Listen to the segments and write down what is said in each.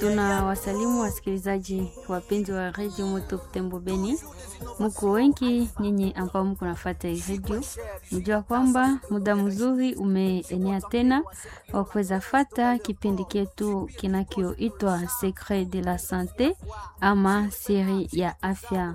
Tuna wasalimu wasikilizaji wapenzi wa redio Moto Butembo Beni, muko wengi nyinyi ambao mko nafuata hii redio, mjua kwamba muda mzuri umeenea tena wa kuweza fata kipindi chetu kinachoitwa Secret de la Sante ama siri ya afya,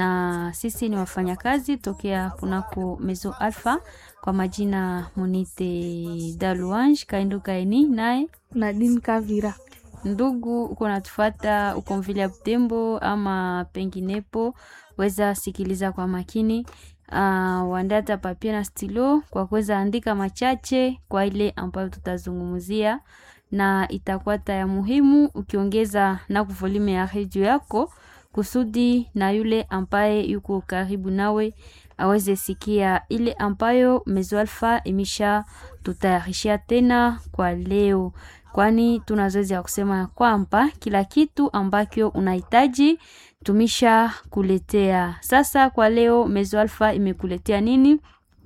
na sisi ni wafanyakazi tokea kunako Mezo Alpha kwa majina Munite Daluange Kaindo Kaini naye Nadine Kavira. Ndugu uko natufata uko mvile ya Butembo ama penginepo, weza sikiliza kwa makini. Uh, wandata papia na stilo kwa kuweza andika machache kwa ile ambayo tutazungumzia, na itakuwa taya muhimu ukiongeza na kuvolume ya redio yako kusudi na yule ambaye yuko karibu nawe aweze sikia ile ambayo Mezo Alpha imesha tutayarishia tena kwa leo, kwani tuna zoezi ya kusema kwamba kila kitu ambacho unahitaji tumisha kuletea. Sasa kwa leo Mezo Alpha imekuletea nini?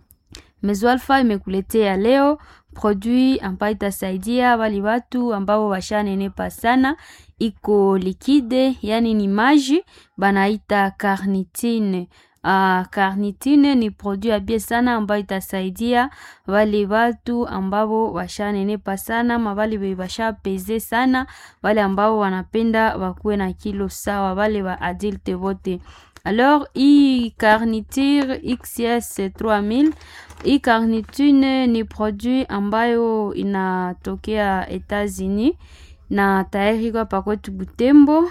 Mezo Alpha imekuletea leo produit ambayo itasaidia wale watu ambao washanenepa sana, iko likide, yani ni maji banaita carnitine. Uh, carnitine ni produit ya bie sana ambayo itasaidia wale watu ambao washanenepa sana, mawale washa peze sana, wale ambao wanapenda wakuwe na kilo sawa, wale wa adulte wote. Alors hii carniture XS 3000 hii carnitine ni produit ambayo inatokea Etats-Unis na tayari kwa pakwetu Butembo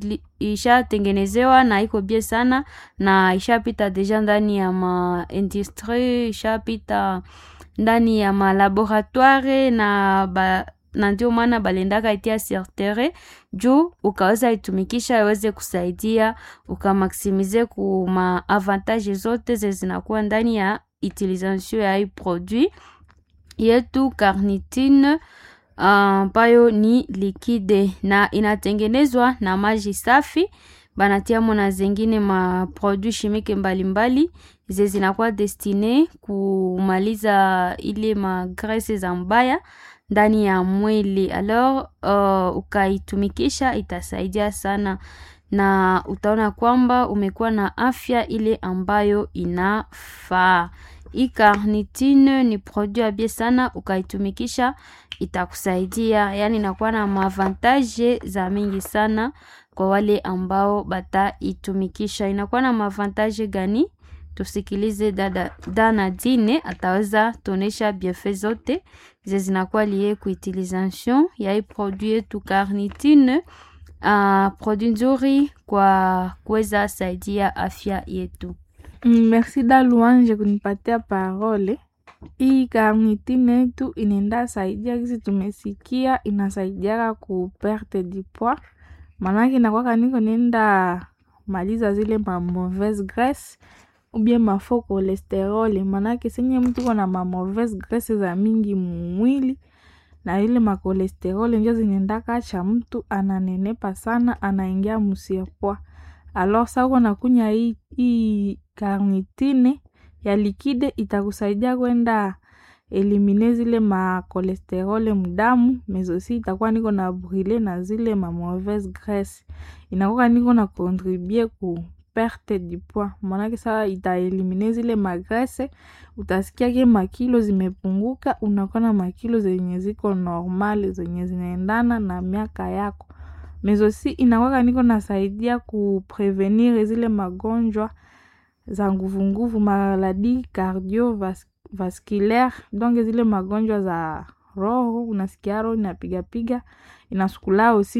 ishatengenezewa na iko bie sana na ishapita deja ndani ya ma industrie ishapita ndani ya malaboratoire na ba, na ndio maana balendaka itia sertere juu ukaweza itumikisha iweze kusaidia ukamaksimize ku ma avantage zote ze zinakuwa ndani ya utilisation ya hii produit yetu carnitine ambayo uh, ni likide na inatengenezwa na maji safi, banatiamo na zengine ma produit chimique mbalimbali ze zinakuwa destine kumaliza ile magrese za mbaya ndani ya mwili. Alors uh, ukaitumikisha itasaidia sana na utaona kwamba umekuwa na afya ile ambayo inafaa. Hii carnitine ni produit abie sana, ukaitumikisha itakusaidia, yani inakuwa na maavantage za mingi sana kwa wale ambao bataitumikisha. Inakuwa na maavantage gani? Tusikilize dada Dana Dine ataweza tuonesha bienfait zote ze zinakuwa liye kuutilisation ya hii produit yetu carnitine. Uh, produit nzuri kwa kuweza saidia afya yetu. Merci da Luange kunipatia parole. Hii carnitine yetu inaenda saidia kisi tumesikia, inasaidiaka ku perte du poids, manake inakwaka niko nenda maliza zile ma mauvaise graisse ubie mafo cholesterol, manake senye mtu kona ma mauvaise graisse za mingi mwili na ile makolesterol njo zinaenda kacha mtu ananenepa sana, anaingia musirpoa. Alors sa uko nakunya hii hii carnitine ya likide itakusaidia kwenda elimine zile makolesterole mdamu, mezosi itakuwa niko na brule na zile ma mauvaise graisse, inakuwa niko na contribue ku perte du poids, manake saa itaelimine zile magrese, utasikia ke makilo zimepunguka, unakuwa na makilo zenye ziko normal zenye zinaendana na miaka yako. Mezosi inakuwa niko nasaidia ku prevenir zile magonjwa za nguvunguvu, maladi cardiovasculaire, donc zile magonjwa za roho, unasikia roho inapigapiga, inasukula osi